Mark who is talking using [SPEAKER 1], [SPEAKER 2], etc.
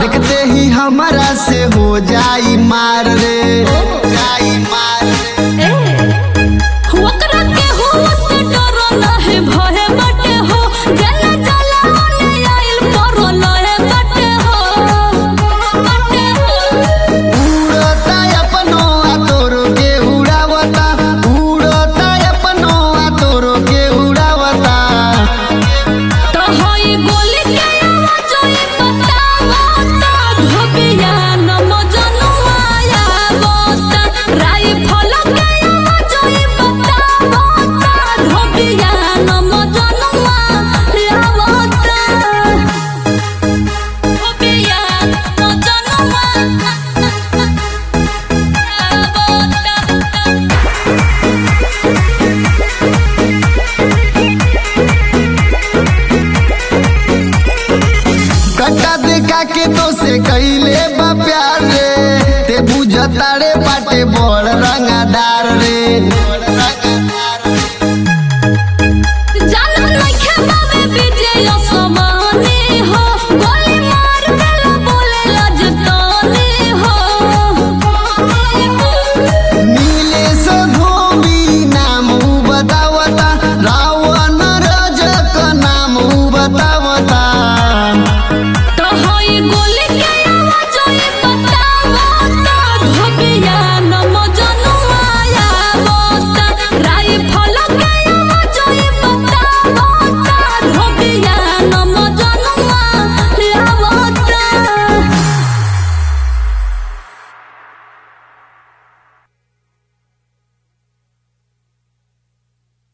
[SPEAKER 1] देखते ही हमारा से हो जाई मार रे जाई मार रे
[SPEAKER 2] ओकरा के हो से डर लहे भय बटे हो जला जला होने आइल पर लहे बटे हो बटे हो
[SPEAKER 1] उड़ता अपनो आ तोरो के उड़ावता उड़ता अपनो आ तोरो के उड़ावता
[SPEAKER 2] तो होई गोली के आवाज ई बतावता धोबिया न मजनुआ आवता राइफल के आवाज ई बतावता धोबिया न मजनुआ आवता धोबिया मजनुआ आवता
[SPEAKER 1] कट्टा देखा के तो से कैले बा प्यार रे ते बुझता रे बाटे बड़ रंगादार रे